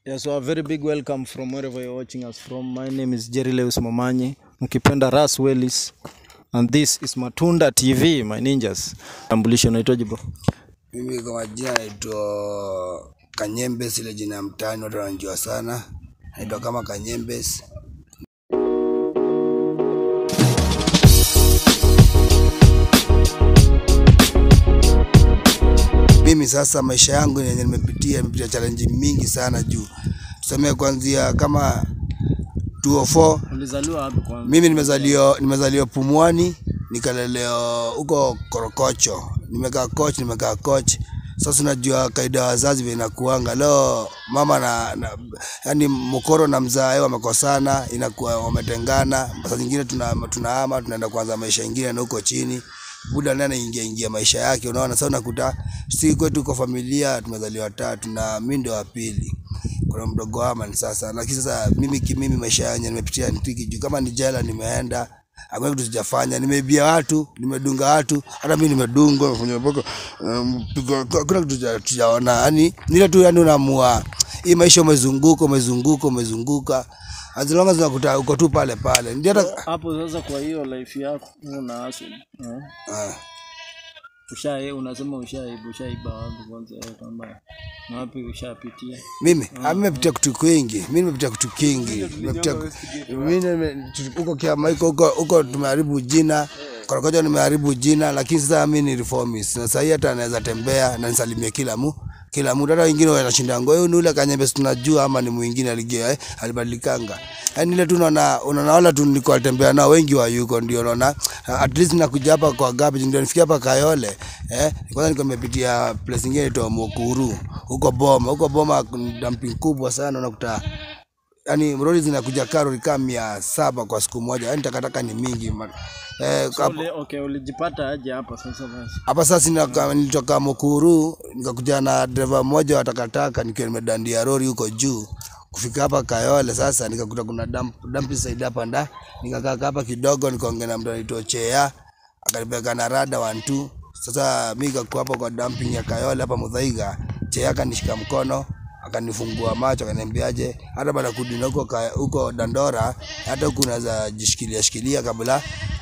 Yeah, so a very big welcome from wherever you're watching us from. My name is Jerry Lewis Momanyi, mkipenda Ras Wellis, and this is Matunda TV, my ninjas. Tambulisho unaitwaje bro? Mimi kwa majina naitwa Kanyembes, ile jina ya mtaani watu wanajua sana, naitwa kama Kanyembes. Mimi sasa maisha yangu yenye nimepitia, nimepitia challenge mingi sana juu tuseme kuanzia kama 204 Ulizaliwa wapi kwanza? mimi nimezaliwa nimezaliwa Pumwani, nikalelewa huko Korokocho, nimekaa coach, nimekaa coach. Sasa unajua kaida ya wazazi vile inakuanga leo, mama na, na yani mkoro na mzae wamekosana, inakuwa wametengana. Saa zingine tuna tunahama tunaenda kuanza maisha ingine na huko chini buda naye anaingia ingia maisha yake, unaona. Sasa unakuta si kwetu kwa familia tumezaliwa tatu na mimi ndio wa pili kuna mdogo Aman sasa, lakini sasa mimi kimimi maisha yangu nimepitia ni tricky juu kama ni jela nimeenda hakuna kitu sijafanya, nimeibia watu, nimedunga watu, hata mimi nimedungwa, nimefanya mpaka um, pigo- hakuna kitu tuja- tujaona. Yani nile tu, yani unaamua hii maisha, umezunguka umezunguka umezunguka, as long as unakuta uko tu pale pale, ndio hata Hapo sasa, kwa hiyo life yako una hustle. Eh? ah. Usha unasema ushaiba, ushaiba wapi kwanza eh, kama na wapi ushapitia? mimi ah, mimi nimepitia kitu kwingi, mimi nimepitia kitu kingi, nimepitia mimi nime- huko Kiamaiko huko huko tumeharibu jina Korokocho nimeharibu jina, lakini sasa mimi ni reformist na sasa hata naweza tembea na nisalimie kila mu kila mtu, hata wengine wanashinda ngo huyu ni ule Kanyembe, si tunajua ama ni mwingine aligia eh, alibadilikanga. Yani ile tu unaona unaona wala tu nilikuwa natembea nao wengi wa yuko, ndio unaona at least nakuja hapa kwa garbage, ndio nifikia hapa Kayole eh, kwanza nilikuwa nimepitia place nyingine inaitwa Mukuru huko Boma, huko Boma kuna dumping kubwa sana unakuta yani roli zinakuja karoli kama mia saba kwa siku moja, yani takataka ni mingi ma- eh, So, hapo- uli, okay, ulijipata aje hapa sasa basi? hapa sasa nilitoka- nilitoka Mukuru nikakuja na dereva mmoja wa takataka nikiwa nimedandia lori huko juu kufika hapa Kayole. Sasa nikakuta kuna dump, dump side hapa nda, nikakaa hapa kidogo, nikaongea na mtu anaitwa Chea akanipeleka na rada one two. Sasa mimi nikakuwa hapa kwa dumping ya Kayole hapa Mudhaiga, Chea akanishika mkono akanifungua macho akaniambiaje, hata baada ya kurudi na huko ka- huko Dandora, hata huku unaweza jishikilia shikilia kabla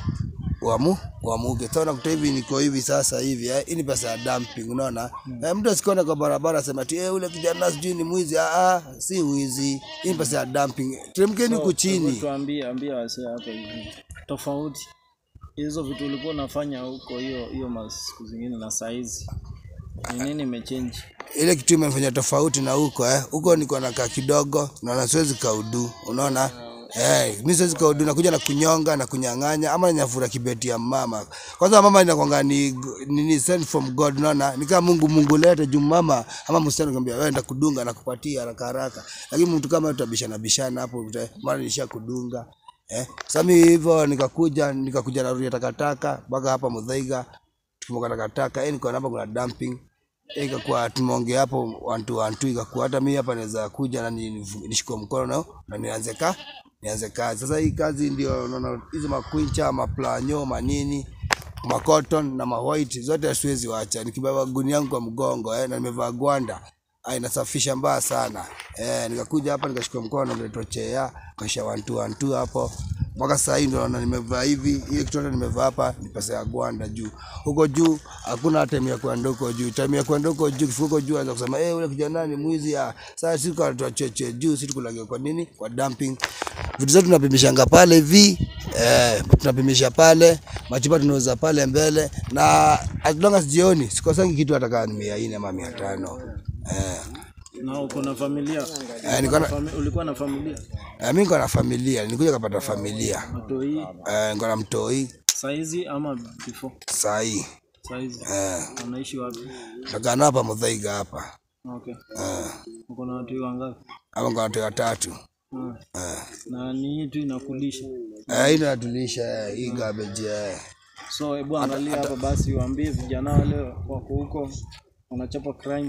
uamu uamuke. Sasa unakuta hivi niko hivi sasa hivi eh, hii ni pesa ya dumping, unaona eh, mtu asikone kwa barabara asema ati eh, ule kijana sijui ni mwizi. Ah, ah, si wizi, hii ni pesa ya dumping. Teremkeni huku chini. Tuambie, ambie wasee hapa hivi tofauti hizo vitu ulikuwa unafanya huko hiyo hiyo masiku zingine na saizi ni nini imechange? ile kitu imefanya tofauti na huko eh. Huko niko nakaa kidogo, naona siwezi kaudu, unaona Eh, mi siwezi kaudu, nakuja na kunyonga na kunyang'anya ama nyafura kibeti ya mama. Kwanza mama inakwanga ni nini sent from God, unaona ni kama Mungu Mungu lete juu mama ama msichana kwambia wewe enda kudunga na kupatia haraka haraka, lakini mtu kama tutabishana bishana hapo, uta- mara nisha kudunga eh. Sasa mimi hivyo nikakuja nikakuja na ruria takataka mpaka hapa Mudhaiga tukimoka takataka, eh, niko hapa kuna dumping Eh, ikakuwa tumeongea hapo wantu wantu, ikakuwa hata mimi hapa naweza kuja na ni- nishikwe mkono na, na nianze ka nianze kazi. Sasa hii kazi ndio unaona hizo makwincha maplanyo manini makoton na mawhite zote siwezi wacha, nikibeba gunia yangu kwa mgongo eh, na nimevaa gwanda ah, inasafisha mbaya sana eh, nikakuja hapa nikashika mkono nilitochea kasha wantu wantu hapo mpaka sasa hii ndo naona nimevaa hivi. Ile kitu yote nimevaa hapa ni pesa ya gwanda juu. Huko juu hakuna time ya kwenda huko juu. Time ya kwenda huko juu, kifika huko juu anza kusema eh, ule kijana ni mwizi. Ah, sasa sisi kwa tuacheche juu, sisi tukulaga kwa nini? Kwa dumping. Vitu zetu tunapimishanga pale hivi eh, tunapimisha pale machupa tunauza pale mbele, na as long as jioni sikosangi kitu hata kama ni mia nne ama mia tano eh. Na uko na familia? Eh, niko na, Fami, ulikuwa na familia? eh, mimi niko na familia, nilikuja kapata familia Matoi eh, niko na mtoi saizi ama before saa hii saizi? eh. Unaishi wapi? Nakaa nao hapa Muthaiga hapa Okay. eh, Uko na watu wangapi? hapa kwa watu watatu Ah. eh. Na ni hii tu inakulisha. Eh, hii natulisha hii garbage eh. So hebu angalia hapa basi, waambie vijana wale wako huko wanachapa crime,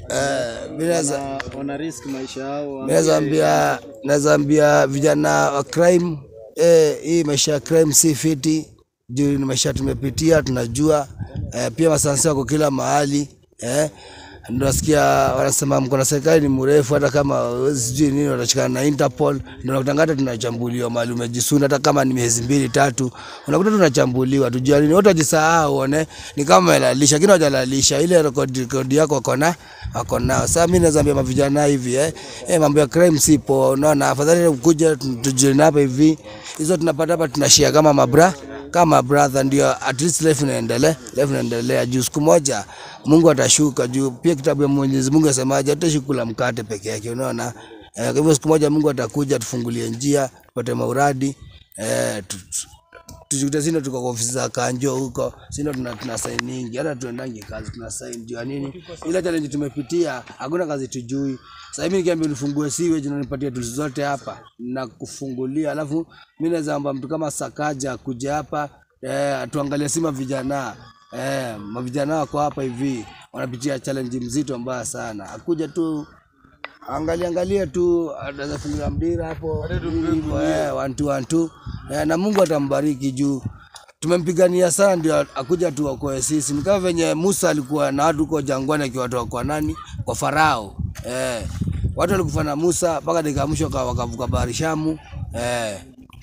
Eh, mimi naweza wana, wana risk maisha yao. mimi naweza ambia naweza ambia vijana wa crime eh, hii maisha ya crime si fiti juu ni maisha tumepitia tunajua eh, pia masansi wako kila mahali eh, Ndio nasikia wanasema mkono wa serikali ni mrefu, hata kama huwezi sijui nini, watashikana na Interpol. Ndio nakutanga hata tunachambuliwa mahali umejisunda, hata kama ni miezi mbili tatu, unakuta tunachambuliwa. Tujua nini, watu wajisahau, one ni kama wamelalisha, lakini hawajalalisha ile rekodi rekodi yako wako na wako nao. Sasa mimi naweza ambia mavijana hivi eh, eh mambo ya crime sipo, unaona, afadhali kuja tujione hapa hivi, hizo tunapata hapa tunashare kama mabra kama brother, ndio at least life inaendelea, life inaendelea. Juu siku moja Mungu atashuka juu. Pia kitabu ya Mwenyezi Mungu asemaje, hatutaishi kula mkate peke yake, unaona eh. Kwa hivyo siku moja Mungu atakuja tufungulie njia, tupate mauradi eh, tu- tu- tujikute sino tuko kwa ofisi za kanjo huko, sino tuna, tuna sign nyingi, hata tuendangi kazi tuna sign juu ya nini? Ile challenge tumepitia, hakuna kazi tujui. Sasa hivi nikiambia unifungue siwe na nipatie tools zote hapa na kufungulia, alafu mimi naweza omba mtu kama Sakaja kuja hapa eh, tuangalie sima vijana eh, mavijana wako hapa hivi wanapitia challenge mzito mbaya sana, akuja tu angalia angalia tu anaweza fungulia mdira hapo hivyo, eh, one two one two eh, na Mungu atambariki juu tumempigania sana ndio akuja tuokoe sisi. Ni kama venye Musa alikuwa na watu huko jangwani akiwatoa kwa nani? Kwa Farao. Eh, watu walikufa na Musa mpaka dakika ya mwisho waka- wakavuka bahari Shamu. Eh,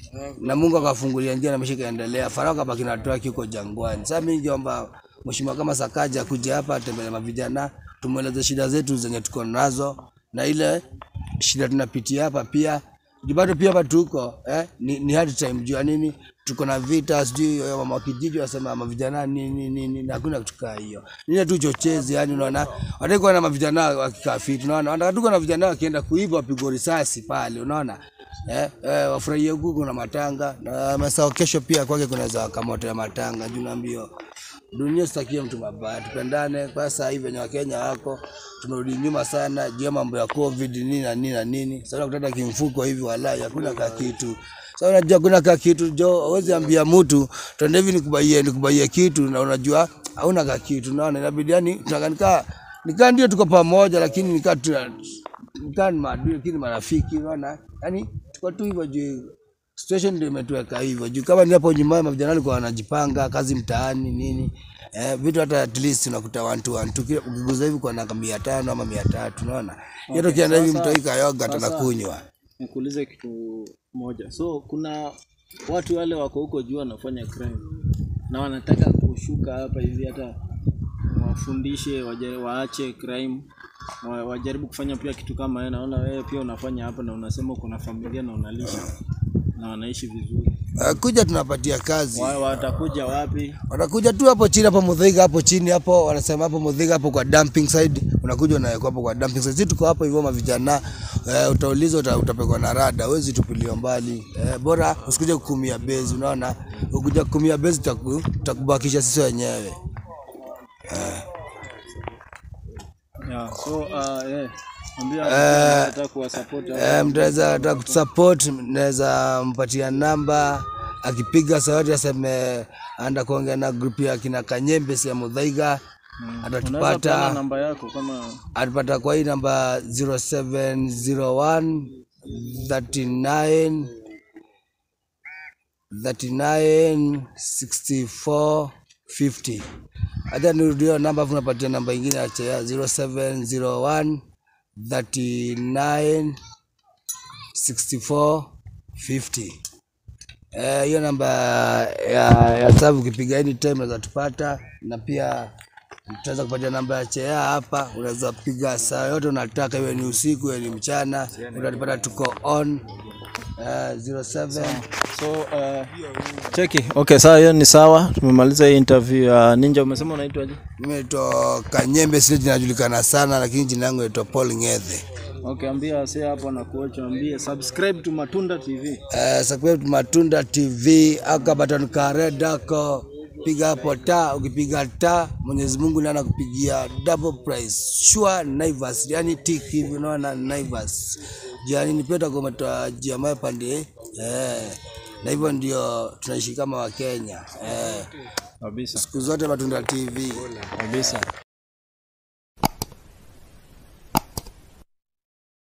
na Mungu akafungulia njia na maisha ikaendelea. Farao kabaki na watu wake huko jangwani. Sasa mimi ningeomba mheshimiwa kama Sakaja kuja hapa atembelee mavijana, tumweleze shida zetu zenye tuko nazo na ile shida tunapitia hapa pia Juu bado pia hapa tuko eh, ni, ni hard time juu ya nini tuko na vita sijui eh, mama wa kijiji wasema mavijana nini nini na hakuna kitu kaa hiyo nini tu chochezi yani unaona wataki kuwa na mavijana wakikaa fit unaona wanataka tuko na vijana wakienda kuiba wapigwe risasi pale unaona eh, eh, wafurahie huku kuna matanga na masaa kesho pia kwake kunaweza kamoto ya matanga juu naambio dunia sitakie mtu mabaya, tupendane. Kwa sasa hivi wenye Wakenya wako tumerudi nyuma sana juu ya mambo ya covid nini na nini na nini. Sasa kutata kimfuko hivi, walai hakuna ka kitu. Sasa unajua kuna ka kitu jo, huwezi ambia mtu twende hivi nikubaie nikubaie kitu na unajua hauna ka kitu, naona inabidi yani tunakanika nikaa ndio tuko pamoja, lakini nikaa tuna nikaa ni maadui, lakini marafiki, unaona yani tuko tu hivyo juu situation ndio imetuweka hivyo juu kama ni hapo nyumbani mavijana walikuwa wanajipanga kazi mtaani nini eh, vitu hata at least unakuta one two one two kila ukiguza hivi kwa naka mia tano ama mia tatu unaona okay, yetu kienda hivi mtu aika yoga tunakunywa nikuulize kitu moja. So kuna watu wale wako huko juu wanafanya crime na wanataka kushuka hapa hivi, hata wafundishe waje- waache crime, wa- wajaribu kufanya pia kitu kama wewe. Naona wewe pia unafanya hapa na unasema uko na familia na unalisha na wanaishi vizuri. uh, kuja tunapatia kazi Wa- Watakuja wapi? wanakuja tu hapo chini hapo Mudhiga hapo chini hapo wanasema hapo Mudhiga hapo kwa dumping side unakuja unawekwa hapo kwa dumping side sisi tuko hapo hivyo mavijana eh, utauliza uta, utapekwa na rada huwezi tupiliwa mbali eh, bora usikuje kukumia bezi unaona ukija kukumia bezi tutaku- tutakubakisha sisi wenyewe Yeah, so uh, yeah. Ambia nataka kuwasupport hao. Eh, mtaweza hata kutusupport, naweza mpatia namba, akipiga sauti aseme anda kuongea na grupu ya kina Kanyembe si ya Mudhaiga Unaweza atatupata peana namba yako kama atapata kwa hii namba 0701 39 39 64 50. Acha nirudie namba afu napatia namba ingine acha ya 0701 39 64 50. Eh, hiyo namba ya, ya sababu ukipiga anytime unaweza tupata, na pia tutaweza kupatia namba ya chea hapa. Unaweza piga saa yote unataka, iwe ni usiku iwe ni mchana, utatupata tuko on eh, 07 so uh, cheki. Okay, sawa, hiyo ni sawa. Tumemaliza hii interview ya Ninja. Umesema unaitwaje? Mimi naitwa Kanyembe, sile jinajulikana sana, lakini jina langu naitwa Paul Ng'ethe. Okay, ambia wase hapo na kuocha, ambie subscribe to Matunda TV. Eh, subscribe to Matunda TV aka button ka red ako piga hapo taa. Ukipiga taa, Mwenyezi Mungu ndiye anakupigia double price sure Naivas, yani tick hivi, unaona Naivas yani ni pia kwa mata jamaa pande eh, na hivyo ndio tunaishi kama Wakenya eh, Kabisa. siku zote Matunda TV. Kabisa.